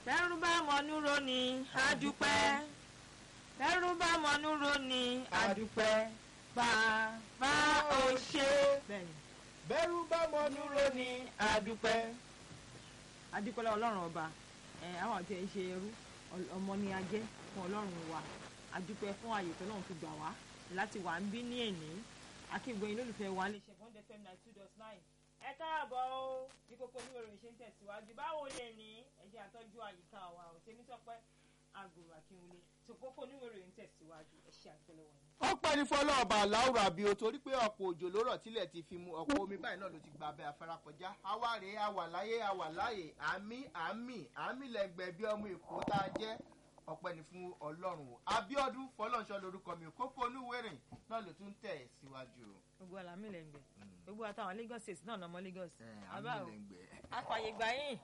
tẹ́rù bá mọ̀núró ni adúpẹ́ tẹ́rù bá mọ̀núró ni adúpẹ́ bàbá ò ṣe. bẹ́ẹ̀ni bẹ́rù bá mọ́núró ní adúpẹ́. adúpẹ́ lọ́wọ́ ọlọ́run ọba ẹ̀ àwọn àti ẹ̀ ṣe ẹrú ọl- ọmọ ni a jẹ́ fún ọlọ́run wa adúpẹ́ fún ààyè tó náà fi gbà wá láti wà ń bí ní èní akíngbọ̀nyìn lólùfẹ́ wa lè ṣe one fm nine two dot nine ẹ káàbọ̀ o bí kókó oníròyìn ṣe ń tẹ̀síwájú báwo lè ní ẹjẹ́ àtọ́jú àyíká wa ò tẹ́mi sọpẹ́ àgùrù àkínwulẹ̀ tó kókó oníròyìn tẹ̀síwájú ẹ ṣe àtẹ́lẹwọ̀ yẹn. ọpẹ́ ní fọlọ́ọ̀bà láwùrà bíi o torí pé ọ̀pọ̀ òjò ló rọ̀ tílẹ̀ ti fi mu ọ̀pọ̀ omi báyìí náà ló ti gba abẹ́ afárá kọjá àwa rèé àwà láyé àwà láyè àmì àmì àmì lẹ́gbẹ̀ẹ́ bí ọmọ èkó tá a jẹ́ ọpẹ́ ní fún ọlọ́run o abiodun fọlọ́nṣọ́ lorúkọ mi kókó onúwèrè náà ló tún tẹ̀ síwájú. gbogbo àlámì lẹ́ngbẹ̀ gbogbo àtàwọn lagos state náà lọmọ lagos àmì Àbá o. lẹ́gbẹ̀ẹ́. afàyè gbà yín.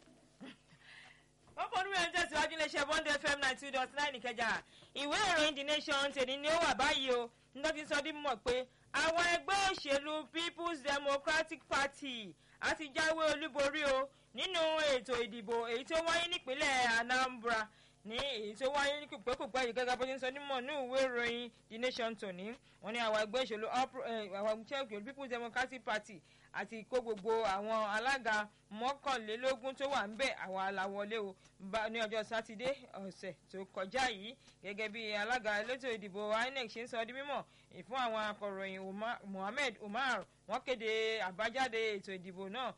wọ́n fọdún mẹ́rin tẹ̀síwájú iléeṣẹ́ bond fm nine two dot nine ìkẹjà ìwé ìròyìn the nation tèmi ni ó wà báyìí o nígbà tí sọdí mọ̀ pé àwọn ẹgbẹ́ òṣèlú people's democratic party á ti jáwé olúborí o nínú ètò ìdìbò èyí tó wáyé nípínlẹ̀ anambra ní èyí tó wáyé ní kùpẹ́kùpẹ́ yìí gẹ́gẹ́ bó ṣe ń sọ nímọ̀ ní ìwé ìròyìn the nation tòní wọ́n ní àwọn ẹgbẹ́ òṣèlú All Pro- eh, àwọn ẹgbẹ́ òṣèlú people's democratic party àti kó gbogbo àwọn alága mọ́kànlélógún tó wà ń bẹ̀ àwọn aláwọlé o bá- ní ọjọ́ sátidé ọ̀sẹ̀ tó kọjá yìí gẹ́gẹ́ bí alága elétò ìdìbò inec ṣe ń sọ di mímọ̀ fún àwọn akọ̀ròyìn Umar- mohammed umar wọ́n kéde àbájáde ètò ìdìbò náà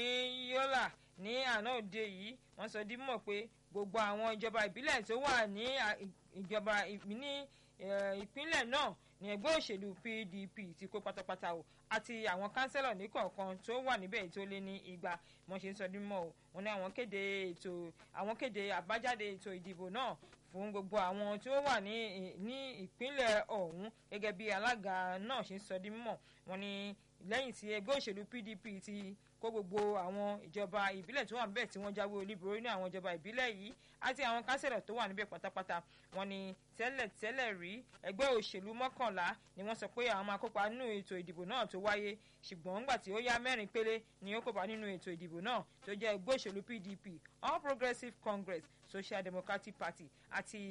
ní yọ́là ní àná òde yìí wọ́n sọ di mímọ̀ pé gbogbo àwọn ìjọba ìbílẹ̀ tó wà ní à- ìjọba ì- ní eh, ìpínlẹ̀ náà ní ẹgbẹ́ òṣèlú pdp ti kó pátápátá o àti àwọn kánsẹ́lọ̀ ní kọ̀ọ̀kan tó wà níbẹ̀ tó lé ní igba wọ́n ṣe ń sọ dímọ̀ o wọ́n ní àwọn kéde ètò àwọn kéde àbájáde ètò ìdìbò náà fún gbogbo àwọn tí ó wà ní ní ìpínlẹ̀ ọ̀hún gẹ́gẹ́ bí alága náà ṣe ń sọ dímọ̀ wọ́n ní lẹ́yìn tí ẹgbẹ́ òṣèlú pdp ti kó gbogbo àwọn ìjọba ìbílẹ̀ tó wà níbẹ̀ tí wọ́n jáwé olúborí ní àwọn ìjọba ìbílẹ̀ yìí àti àwọn kánsẹ̀lọ̀ tó wà níbẹ̀ pátápátá wọ́n ní tẹ́lẹ̀ tẹ́lẹ̀ rí ẹgbẹ́ òṣèlú mọ́kànlá ni wọ́n sọ pé àwọn máa kópa nínú ètò ìdìbò náà tó wáyé ṣùgbọ́n ńgbà tí ó yá mẹ́rin péré ni ó kópa nínú ètò ìdìbò náà tó jẹ́ ẹgbẹ́ òṣèlú pdp all progressives congress social democratic party àti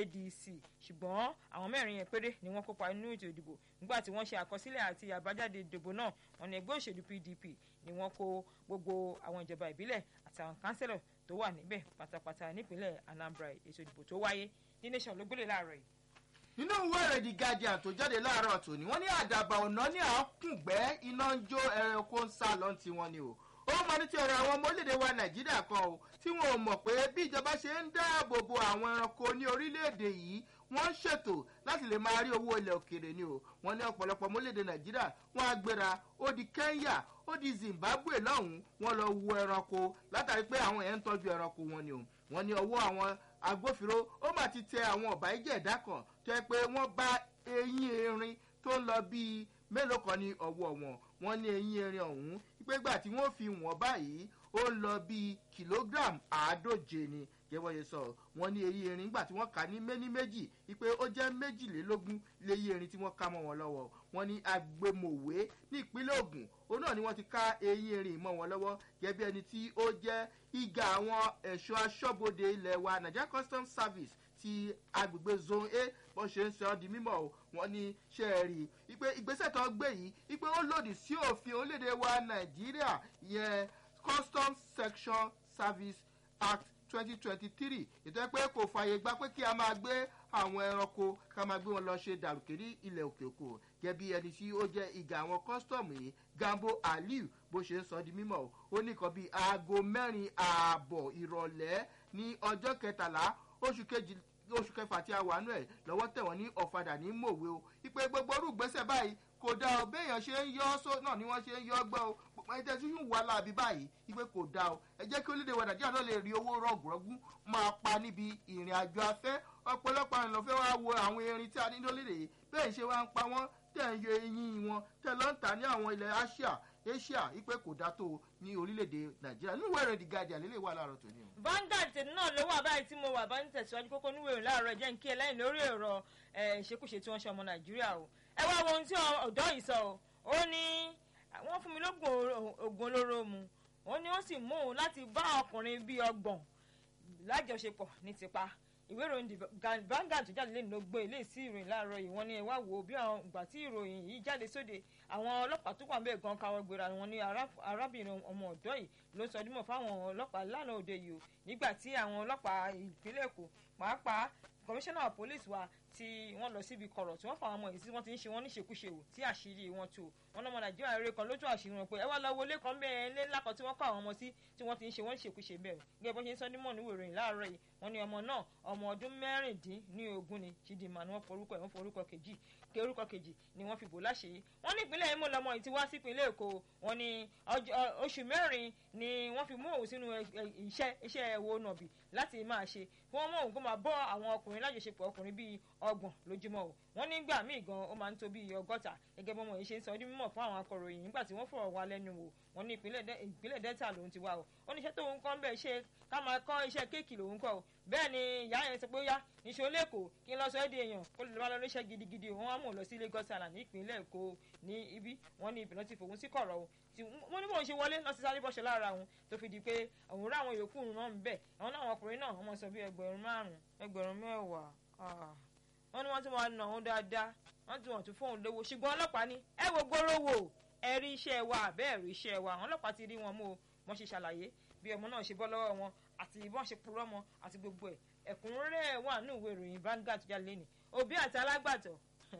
adc ṣùgbọ́n àwọn mẹ́rin yẹn péré ni wọ́n kópa nínú ètò ìdìbò nígbà tí wọ́n ṣe àkọsílẹ̀ àti àbájáde ìdìbò náà wọ́n ní ẹgbẹ́ òṣèlú pdp ni wọ́n kó gbogbo àwọn ìjọba ìbílẹ̀ àti àwọn kánsẹ́lọ̀ tó wà níbẹ̀ pátápátá nípínlẹ̀ anambra ètò ìdìbò tó wáyé ní nation ló gbélé láàárọ̀ yìí. nínú ìwé ìrèdí guardian tó jáde láàárọ̀ tòní wọ́n ní àdàbà ọ̀nà ní àákùngbẹ́ iná ń jó ẹranko ń sá lọ́n tiwọn ni o ó máa ní ti ọ̀rọ̀ àwọn ọmọ orílẹ̀-èdè wa nàìjíríà kan o tí wọn ò mọ̀ pé bí ìjọba ṣe ń dáàbò bo àwọn ẹranko ní orílẹ̀-èdè yìí wọ́n ń ṣètò láti lè máa rí owó ilẹ̀ òkèèrè ni o wọ́n ní ọ̀pọ̀lọpọ̀ ọmọ orílẹ̀-èdè nàìjíríà wọ́n á gbéra ó di kenya ó di zimbabwe lọ́hùn-ún wọ́n lọ wo ẹranko látàrí pé àwọn èèyàn ń tọ́jú ẹranko wọn ni o wọ́n ní ọwọ́ àwọn agbófinró ó mà ti tẹ àwọn ọ̀bà ìjẹ́ ẹ̀dá kan tó yẹ pé wọ́n bá eyín erin tó ń lọ bíi mélòó kan ní ọwọ́ wọn wọ́n ní eyín erin ọ̀hún pé gbà tí wọ́n fi wọ́n báyìí ó ń lọ bíi kìlógíràm àádóje ni gẹ́gẹ́ yẹn sọ wọ́n ní eyín erin nígbà tí wọ́n kà ní méní méjì wípé ó jẹ́ méjìlélógún léyín erin tí wọ́n ká mọ́ wọn lọ́wọ́ wọ́n ní agbèmọ̀wé ní ìpínlẹ̀ ogun òun náà ni wọ́n ti ká eyín erin mọ́ wọn lọ́wọ́ gẹ́gẹ́ bí ẹni tí ó jẹ́ ìgà àwọn ẹ̀ṣọ́ aṣọ́bodè ilẹ̀ wa nigeria customs service ti agbègbè zone a bó ṣe ń sọ ọ́ di mímọ́ o wọ́n ní ṣe é rí i pé ìgbésẹ̀ tó gbé yìí wípé ó lòdì sí òfin orílẹ̀-èdè wa nàìjíríà yẹn customs section service act twenty twenty three ètò ẹ pé kò fààyè gbà pé kí a máa gbé àwọn ẹranko ká máa gbé wọn lọ ṣe dàrúkè ní ilẹ̀ òkè òkò gẹ́gẹ́ bí ẹni tí ó jẹ́ ìgà àwọn kọ́sítọ́ọ̀mù yìí gambo aliu bó ṣe ń sọ di mímọ́ o ó ní nǹkan bíi aago mẹ́rin ààbọ̀ ìrọ̀lẹ́ ní ọjọ́ kẹtàlá oṣù kejì oṣù kẹfà tí a wà nù ẹ̀ lọ́wọ́ tẹ̀wọ̀n ní ọ̀fadà ní mòwe o ìpè gbogbo orú gbèsè báyìí kò dáa o béèyàn ṣe ń yọ ọ́ só náà ni wọ́n ṣe ń yọ ọ́ gbọ́ o gbogbo ẹni tẹ́sí ń wà láàbí báyìí ìpè kò dáa o ẹ jẹ́ kí orílẹ̀-èdè wa nàìjíríà náà lè rí owó rọ̀gùrọ̀gùn máa pa níbi ìrìn àjò afẹ́ ọ̀pọ̀lọpọ̀ àwọn ènìyàn fẹ́ wá wo àwọn erin tí a ní lórílẹ̀ yìí bẹ́ẹ̀ ṣe wá ń pa wọ́n tẹ̀ ń yọ eyín wọn tẹ̀ lọ́ ń tà ní àwọn ilẹ̀ asia asia ìpè kò dáa tó ní orílẹ̀-èdè nàìjíríà nínú ìwé ìròyìn guardian lélẹ̀ wà láàárọ̀ tòní o. Vanguard náà ló wà báyìí tí mo wà bá ń tẹ̀síwájú kókó níwèé ìrìn láàárọ̀ jẹ́ ń kí ẹ lẹ́yìn lórí ọ̀rọ̀ ẹ̀, ìṣekúṣe tí wọ́n ṣe ọmọ Nàìjíríà o ẹ wá wo ohun tí ọ̀dọ́ yìí sọ o ó ní wọ́n fún mi lóògùn oògùn olóró mu ó ní wọ́n sì mú òun láti bá ọkùnrin bíi ọgbọ̀n lájọṣepọ̀ ní tipa ìwé ìròyìn Vanguard tó jáde lẹ́nu ló gbé ilé sí ìròyìn láàárọ̀ yìí wọ́n ní ẹ wá wo bí àwọn ìgbà tí ìròyìn yìí jáde sóde àwọn ọlọ́pàá tó wà ń bẹ̀ gan káwọ́ gbéra wọn ní arábìnrin ọmọ ọ̀dọ́ yìí ló sọ dímọ̀ fáwọn ọlọ́pàá lánàá òde yìí o nígbà tí àwọn ọlọ́pàá ìpínlẹ̀ Èkó pàápàá kọmíṣánná pólísì wa tí wọ́n lọ síbi kọ̀rọ̀ tí wọ́n fà wọn mọ̀ èyí tí wọ́n ti ń ṣe wọ́n níṣekúṣe wò tí àṣírí wọn tú wọn lọ́mọ nàìjíríà rere kan lójú àṣírí wọn pé ẹ wá lọ wọlé kan bẹ́ẹ̀ ilé ńlá kan tí wọ́n kọ́ àwọn ọmọ sí tí wọ́n ti ń ṣe wọ́n níṣekúṣe bẹ́ẹ̀ gẹ́gẹ́ bó ṣe ń sọ nímọ̀ níwò ìròyìn láàárọ̀ yìí wọ́n ní ọmọ náà ọmọ ọdún mẹ́rìndínlógún ni Chidinma ni wọ́n forúkọ ẹ̀ wọ́n forúkọ kejì ké orúkọ kejì ni wọ́n fi bò láṣìírí wọ́n ní ìpínlẹ̀ Imo lọmọ yìí ti wá sí ìpínlẹ̀ Èkó wọ́n ní oṣù mẹ́rin ni wọ́n fi mú òun sínú iṣẹ́ iṣẹ́ ẹ̀wọ̀ nàbì láti máa ṣe kí wọ́n mú òun kó máa bọ́ àwọn ọkùnrin lájọṣepọ̀ ọkùnrin bíi ọgbọ̀n lójúmọ́ o wọ́n nígbà míì gan ó máa ń tó bíi ọgọ́ta gẹ́gẹ́ bọ́mọ yìí ṣe ń sọ ọdún mímọ̀ fún àwọn akọ̀ròyìn nígbà tí wọ́n fọ̀rọ̀ wá lẹ́nu wò wọ́n ní ìpínlẹ̀ Delta lòun ti wá o wọ́n ní iṣẹ́ tóun kọ́ ń bẹ̀ ṣe ká máa kọ́ iṣẹ́ kéèkì lòun kọ́ o bẹ́ẹ̀ ni ìyá yẹn sọ pé ó yá níṣó lẹ́kọ̀ọ́ kí n lọ sọ ẹ́ di èèyàn kó lè lọ́ọ́ lọ́ọ́ gidigidi wọ́n á mú un lọ sí Lagos Island ní ìpínlẹ̀ Èkó ní ibi wọ́n ní ìpínlẹ̀ ti fòun sí kọ̀rọ̀ o tí wọ́n ní bóun ṣe wọlé lọ sí sáré bọ́ṣẹ lára òun tó fi di pé òun rá àwọn yòókù náà ń bẹ̀ àwọn náà àwọn ọkùnrin náà wọ́n sọ bí ẹgbẹ̀rún márùn-ún ẹgbẹ̀rún mẹ́wàá wọ́n ní wọ́n tún máa nà òun dáadáa wọ́n tún wọ́n tún fóun lówó ṣùgbọ́n ọlọ́pàá ní ẹ wo gbóró wò ẹ rí iṣẹ́ wa àbẹ́ rí iṣẹ́ wa àwọn ọlọ́pàá ti rí wọn mú o wọ́n ṣe ṣàlàyé bí ọmọ náà ṣe bọ́ lọ́wọ́ wọn àti ìbọn ṣe purọ́ mọ́ àti gbogbo ẹ̀ ẹ̀kúnrẹ́rẹ́ wà ní ìwé ìròyìn Vanguard jáde lẹ́nu òbí àti alágbàtọ́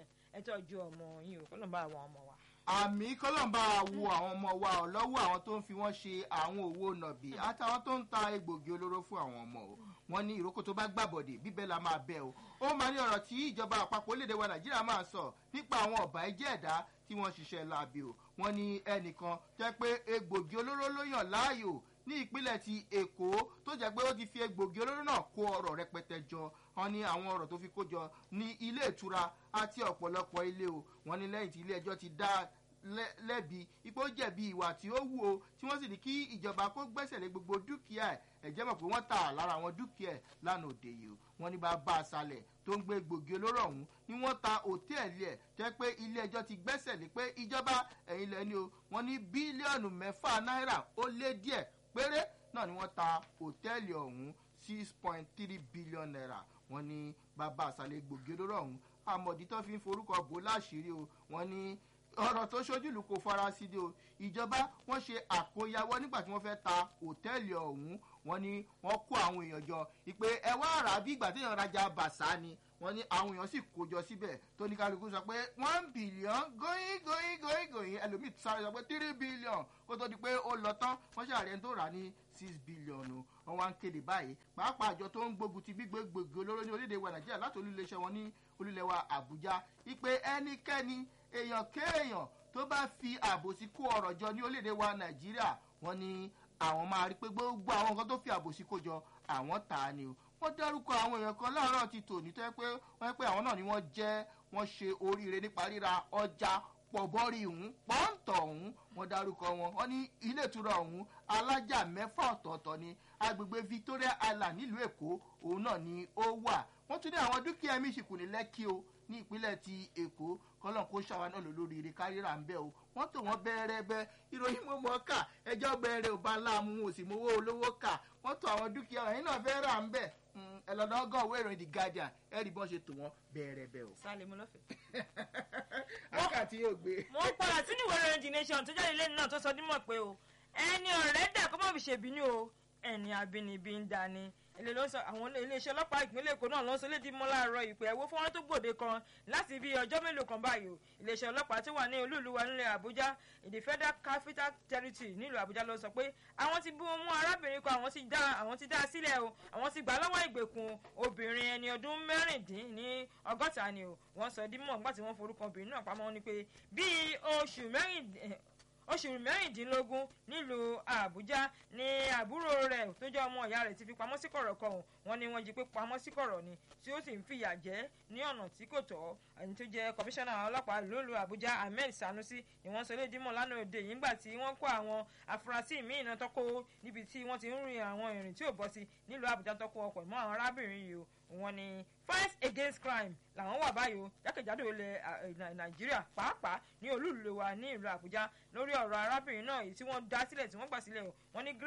ẹ tọ́jú ọmọ yín o kọ́lọ́n bá àwọn ọmọ wa. àmì kọ́lọ́mbà wo àwọn ọmọ wa ọ̀ lọ́wọ́ àwọn tó ń fi wọ́n ṣe àwọn òwò nàbì àtàwọn tó ń ta egbògi olóró fún àwọn ọmọ o wọ́n ní ìrókò tó bá gbàbọ̀dè bíbẹ́ la máa bẹ́ o ó máa ní ọ̀rọ̀ tí ìjọba àpapọ̀ orílẹ̀-èdè wa Nàìjíríà máa sọ nípa àwọn ọ̀bà ẹ̀jẹ̀ ẹ̀dá tí wọ́n ṣiṣẹ́ láabi o wọ́n ní ẹnìkan jẹ́ pé egbògi olóró ló yàn láàyò ní ìpínlẹ̀ ti Èkó tó jẹ́ pé ó ti fi egbògi olóró náà kó ọrọ̀ rẹpẹtẹ jọ wọ́n ní àwọn ọrọ̀ tó fi kó jọ ní ilé ìtura àti ọ̀pọ̀lọpọ̀ ilé o wọ́n ní lẹ́yìn tí ilé ẹjọ́ ti dá lẹ́bi ipò jẹ̀bi ìwà tí ó wù o tí wọ́n sì ní kí ìjọba kó gbẹ́sẹ̀ lé gbogbo dúkìá ẹ̀ ẹ̀jẹ̀ mọ̀ pé wọ́n tà lára àwọn dúkìá ẹ̀ lánàá òde yìí o wọ́n ní bá bá a salẹ̀ tó ń gbé gbòógì olóró ọ̀hún ni wọ́n ta òtẹ́ẹ̀lì ẹ̀ jẹ́ pé ilé ẹjọ́ ti gbẹ́sẹ̀ lé pé ìjọba ẹ̀yìn lẹ́ni o wọ́n ní bílíọ̀nù mẹ́fà náírà ó lé díẹ̀ péré náà ni wọ́n ta òtẹ́ẹ̀lì ọ̀hún six point three billion naira wọ́n ní bàbá àṣàlẹ̀ gbòógì olóró ọ̀hún àmọ̀dí tó fi ń forúkọ bò láṣìírí o wọ́n ní ọ̀rọ̀ tó ṣojúlù kò fara sí de o ìjọba wọ́n ṣe àkóyawọ́ nígbà tí wọ́n fẹ́ ta òtẹ́ẹ̀lì ọ̀hún wọ́n ní wọ́n kó àwọn èèyàn jọ ìpè ẹ wá rà bí ìgbà téèyàn rajà bàṣà ni wọ́n ní àwọn èèyàn sì kó jọ síbẹ̀ tó ní kálukú sọ pé one billion going going going going ẹlòmíì sáré sọ pé three billion kó tó di pé ó lọ tán wọ́n ṣàrẹ́ tó rà ní six billion o wọ́n wá ń kéde báyìí pàápàá àjọ tó ń gbógun ti gbígbé gbòógì olóró ní orílẹ̀-èdè wa nàìjíríà láti olúléeṣẹ́ wọn ní olúlẹ̀ wa àbújá ìpè ẹnikẹ́ni èèyàn kéèyàn tó bá fi àbòsí kó ọrọ̀ jọ ní orílẹ̀-èdè wa nàìjíríà wọ́n ní àwọn máa rí pé gbogbo àwọn nǹkan tó fi àbòsí kó jọ àwọn tà á ni o wọ́n dárúkọ àwọn èèyàn kan láàárọ̀ ti tò ní tó yẹ pé wọ́n yẹ pé àwọn náà ni wọ́n jẹ́ wọ́n ṣe oríire nípa ríra ọjà pọ̀bọ́rì ọ̀hún pọ́ńtọ̀ ọ̀hún wọ́n dárúkọ wọn wọ́n ní ilé ìtura ọ̀hún alájà mẹ́fà ọ̀tọ̀ọ̀tọ̀ ni agbègbè Victoria Island nílùú Èkó òun náà ni ó wà wọ́n tún ní àwọn dúkìá mísìkù ní Lẹ́kì o ní ìpínlẹ̀ ti Èkó kọ́lọ́n kó ṣàwa náà lò lórí ire kárìíra ń bẹ́ o wọ́n tò wọ́n bẹ́ẹ̀rẹ́ bẹ́ ìròyìn mo mọ̀ ká ẹjọ́ bẹ́ẹ̀rẹ̀ ò bá láàmú o sì mowó olówó kà wọ́n tò àwọn dúkìá ẹ̀yin náà fẹ́ rà ń bẹ̀ ẹ lọ́dọ̀ ọgọ́ òwe ìròyìn The Guardian ẹ rí bọ́n ṣe tò wọ́n bẹ́ẹ̀rẹ̀ bẹ́ o. sálẹ̀ mo lọ́fẹ̀ẹ́. àkàtì yóò gbé. mo ń padà sínú ìwé ìròyìn The Nation tó jáde lẹ́nu náà tó sọ dímọ̀ pé o ẹni ọ̀rẹ́ dà kó má fi ṣèbínú o ẹni abínibí ń dání ilé ló ń sọ àwọn iléeṣẹ́ ọlọ́pàá ìpínlẹ̀ èkó náà ló ń sọ lédi mọ́ láàárọ̀ ìpè ẹ̀wọ́ fọ́nrán tó gbòde kan láti bí ọjọ́ mélòó kan báyìí o iléeṣẹ́ ọlọ́pàá tí wà ní olúùlú wa nílẹ̀ àbújá ìdí federal capital territory nílùú àbújá ló sọ pé àwọn ti bú mú arábìnrin kan àwọn ti dá àwọn ti dá a sílẹ̀ o àwọn ti gbà lọ́wọ́ ìgbèkùn obìnrin ẹni ọdún mẹ́rìndín ní ọgọ́ta ni o wọ́n sọ dímọ̀ nígbà tí wọ́n forúkọ obìnrin náà pamọ́ ni pé bíi oṣù mẹ́rìndín oṣù mẹ́rìndínlógún nílùú àbújá ni àbúrò rẹ̀ tó jẹ́ ọmọ ìyá rẹ̀ ti fi pamọ́ sí kọ̀rọ̀ kan wọ́n ní wọ́n jí pé pamọ́ sí kọ̀rọ̀ ni tí ó sì ń fìyà jẹ ní ọ̀nà tí kò tọ́ ẹni tó jẹ́ kọmíṣánná ọlọ́pàá lólu àbújá ahmed sanusi ni wọ́n sọ lédi mọ̀ lánàá òde yìí nígbà tí wọ́n kó àwọn afurasí míì náà tọ́kọ níbi tí wọ́n ti ń rin àwọn ìrìn tí ò bọ́ sí nílùú àbújá tọ́kọ ọkọ̀ mọ́ àwọn arábìnrin yìí o wọ́n ní fight against crime làwọn wà báyìí o jákèjádò ilẹ̀ nàìjíríà pàápàá ní olúùlú wa ní ìlú àbújá lórí ọ̀rọ̀ arábìnrin náà èyí tí wọ́n dá sílẹ̀ tí wọ́n gbà sílẹ̀ o wọ́n ní grace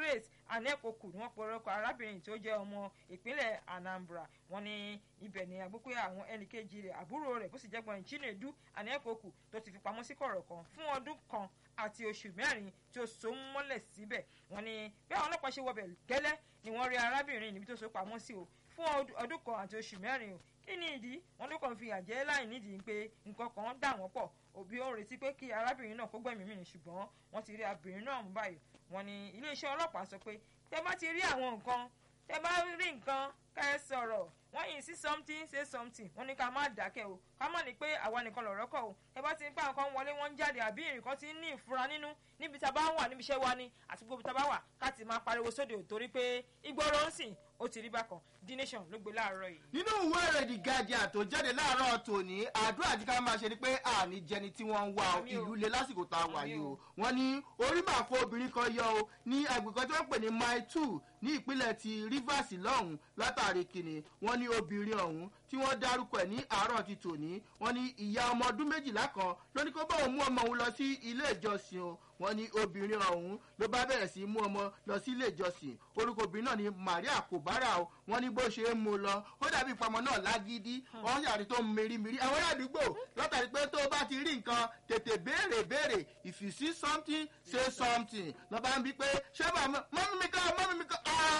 anẹ́kọ̀kù ni wọ́n pe orúkọ arábìnrin tó jẹ́ ọmọ ìpínlẹ̀ anambra wọ́n ní ibẹ̀ ni àgbẹ̀ pé àwọn ẹnìkejì rẹ̀ àbúrò rẹ̀ bó sì jẹ́ gbọ́n chinedu anẹ́kọ̀kù tó ti fi pamọ́ sí kọ̀rọ̀ kan fún ọdún kan àti oṣù mẹ́rin tí ó so mọ́lẹ̀ síbẹ̀ wọ́n ní bí àwọn ọlọ́pàá ṣe wọbẹ̀ gẹ́lẹ́ ni wọ́n rí arábìnrin níbi tó so pamọ́ sí o fún ọdún kan àti oṣù mẹ́rin o kí ni ìdí wọn ló kàn fi àjẹ́ láì nídìí pé nǹkan kan dà wọ́n pọ̀ òbí ó retí pé kí arábìnrin náà kó gbẹ̀mí mì ṣùgbọ́n wọ́n ti rí arábìnrin náà mú báyìí wọ́n ní iléeṣẹ́ ọlọ́pàá sọ pé tẹ bá ti rí àwọn nǹkan tẹ bá rí nǹkan ká ẹ sọ̀rọ̀ wọ́n yìí sí something say something wọ́n ní ká má dákẹ́ o ká má ní pé àwa nìkan lọ̀rọ̀ kọ̀ o ẹ bá ti ń pa nǹkan wọlé wọ́n ń jáde àbí nǹkan ti ń ní ìfura nínú níbi tá a bá wà níbi iṣẹ́ wa ni àti gbogbo tá a bá wà ká ti máa pariwo sóde torí pé ìgboro ń sìn ó ti rí bákan the nation ló gbé láàárọ̀ yìí. nínú ìwé rẹ̀ the guardian tó jáde láàárọ̀ tòní àdúrà tí ká máa ṣe ni pé àní jẹni tí wọ́n ń wá ìlú le lásìkò tá a wà yìí o wọ́n ní orí máa kó obìnrin kan yọ o ní agbègbè tí wọ́n pè ní mile two ní ìpínlẹ̀ ti rivers lọ́hùn látàrí kìnnì wọ́n ní obìnrin ọ̀hún tí wọ́n dárúkọ ẹ̀ ní àárọ̀ ti tòní wọ́n ní ìyá ọmọ ọdún méjìlá kan ló ní kó bá òun mú ọmọ òun lọ sí ilé ìjọsìn o wọ́n ní obìnrin ọ̀hún ló bá bẹ̀rẹ̀ sí mú ọmọ lọ sí ilé ìjọsìn orúkọ obìnrin náà ní maria kobara o wọ́n ní bó ṣe ń mú lọ ó dàbí ìpamọ́ náà lágídí wọ́n yàrá tó ń merimiri àwọn aládùúgbò látàrí pé tó bá ti rí nǹkan tètè béèrè béèrè if you see something say something lọ́ba ń bí pé ṣé mọ́mí mi kọ́ mọ́mí mi kọ́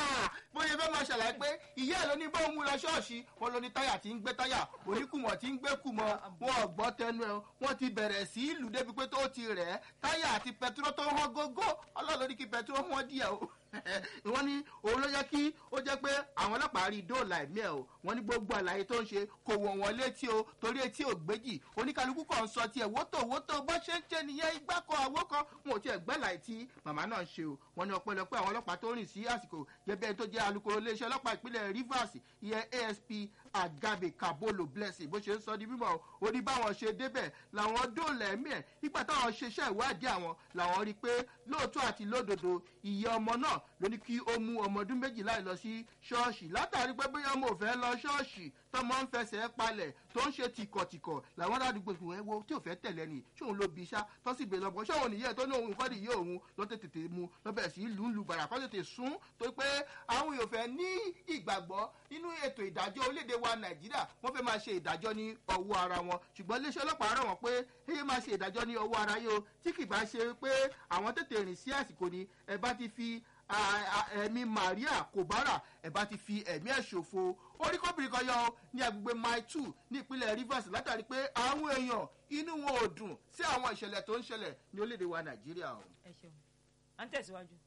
bóyá fẹ́ máa ṣàlàyé pé ìyá ẹ̀ ló ní bóun mú lọ ṣọ́ọ̀ṣì wọn ló ní táyà tí ń gbé táyà oníkùmọ̀ tí ń gbé kùmọ̀ wọn ò gbọ́ tẹnu ẹ̀ wọ́n ti bẹ̀rẹ̀ sí ìlú débi pé tó ti rẹ̀ ẹ́ táyà àti pẹtiró tó hàn gógó ọlọ́run ní kí pẹtiró hàn díẹ̀ o wọ́n ní òun ló yẹ kí ó jẹ́ pé àwọn ọlọ́pàá rí dóòlà ẹ̀mí ẹ̀ o wọ́n ní gbogbo àlàyé tó ń ṣe kò wọ̀ wọ́n létí o torí etí ò gbéjì oníkálukú kan ń sọ tiẹ̀ wótò wótò bó ṣe ń ṣe nìyẹn igbá kan àwo kan wọn ò tiẹ̀ gbẹ́ láì tí màmá náà ń ṣe o wọ́n ní ọpẹ́lọpẹ́ àwọn ọlọ́pàá tó rìn sí àsìkò gẹ́gẹ́ tó jẹ́ alukoro iléeṣẹ́ ọlọ́pàá ìpínlẹ̀ rivers ìyẹn asp agabe kabolo blessing bó ṣe ń sọ di mímọ ó ní báwọn ṣe débẹ̀ làwọn dóòlà ẹ̀mí ẹ̀ nígbà táwọn ṣeṣẹ́ ìwádìí àwọn làwọn rí i pé lóòótọ́ àti lódodo ìyá ọmọ náà ló ní kí ó mú ọmọ ọdún méjìlá lọ sí ṣọ́ọ̀ṣì látàrí pé bóyá ọmọ ò fẹ́ lọ ṣọ́ọ̀ṣì tọmọ ń fẹsẹ̀ palẹ̀ tó ń ṣe tìkọ̀tìkọ̀ làwọn aládùúgbò fi wọ́n wo tí ò fẹ́ tẹ̀lé ni ṣóun ló bi iṣá tó sì gbé lọ́gbọ́n ṣóun nìyẹn tó ní òun kọ́ nìyẹn òun ló tètè mu lọ́bẹ̀ sí lù ń lu bàrà kọ́ tètè sún tó pé àwọn èèyàn fẹ́ ní ìgbàgbọ́ nínú ètò ìdájọ́ orílẹ̀-èdè wa nàìjíríà wọ́n fẹ́ máa ṣe ìdájọ́ ní ọwọ́ ara wọn ṣùgbọ́n iléeṣẹ́ ọlọ́pàá rọ̀ wọ́n pé èyí máa ṣe ìdájọ́ ní ọwọ́ ara yìí o tí kì bá ṣe pé àwọn tètè rìn sí àsìkò ni ẹ bá ti fi ẹ̀mí maria kobara ẹ̀ bá ti fi ẹ̀mí ẹ̀ ṣòfò orí kọ́bìnrin kan yọ ní agbègbè mile two ní ìpínlẹ̀ rivers látàrí pé àwọn èèyàn inú wọn ò dùn sí àwọn ìṣẹ̀lẹ̀ tó ń ṣẹlẹ̀ ní orílẹ̀-èdè wa nàìjíríà o. ẹ ṣeun à ń tẹ̀síwájú.